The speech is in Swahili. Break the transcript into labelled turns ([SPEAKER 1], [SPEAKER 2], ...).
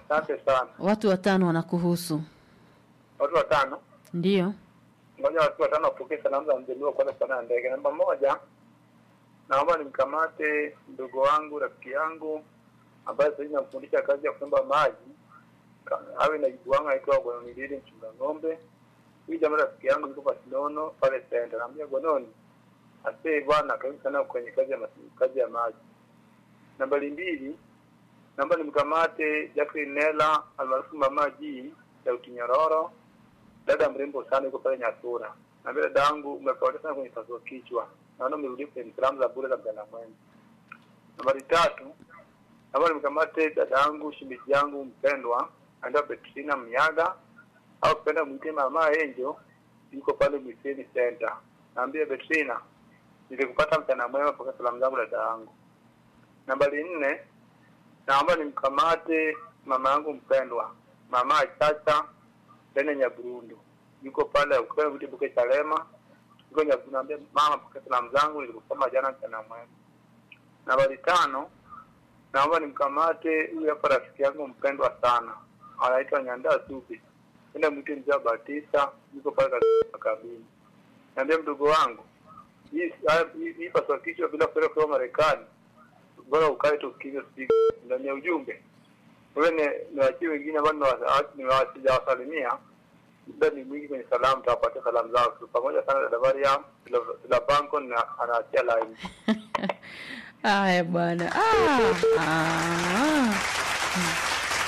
[SPEAKER 1] Asante sana.
[SPEAKER 2] Watu watano wanakuhusu.
[SPEAKER 1] Watu watano.
[SPEAKER 2] Ndiyo.
[SPEAKER 1] Ngoja watu watano wapokee salamu za mzaliwa kwanza kupanda ndege. Namba moja, naomba nimkamate mdogo wangu, rafiki yangu ambaye sasa hivi namfundisha kazi ya kuomba maji. Ka- Awe na jibu wangu anaitwa Gononilili mchunga ng'ombe. Huyu jamaa rafiki yangu yuko Pasinono pale center. Naambia Gononi, asante bwana, karibu sana kwenye kazi ya masi- kazi ya maji. Nambari mbili, naomba nimkamate Jacqueline Nela almaarufu Mama G ya Utinyororo dada mrembo sana yuko pale Nyasura. Na vile dada yangu umepotea sana kwenye pasua kichwa. Naona umerudi kwenye salamu za bure za mjana mwema. Nambari tatu, naomba nimkamate dada yangu shimiji yangu mpendwa anaitwa Petrina Mnyaga au kupenda mwite mama Angel yuko pale Mwiseni Center. Naambia Petrina nilikupata mchana mwema pokea salamu zangu dada yangu. Nambari nne, naomba nimkamate mama yangu mpendwa mama Chacha tena Nyaburundu yuko pale ukiwa vitu buke Chalema yuko Nyaburundu, naambia mama, pokea salamu zangu nilikusoma jana mchana mwema. Nambari tano, naomba nimkamate huyu hapa rafiki yangu mpendwa sana anaitwa Nyandaa Supi tena mwite mzee wa Batista yuko pale katika kabini. Naambia mdogo wangu hii haya- hii hii paswa kichwa bila kwenda kwa Marekani, bora ukae tu usikize speak ndani ya ujumbe wewe ni niwachie wengine ambao niwasalimia muda ni mwingi kwenye salamu, tawapatia salamu zao tu pamoja sana. Dada Mariam la banko na anaachia line.
[SPEAKER 2] Haya bwana. Ah, ah.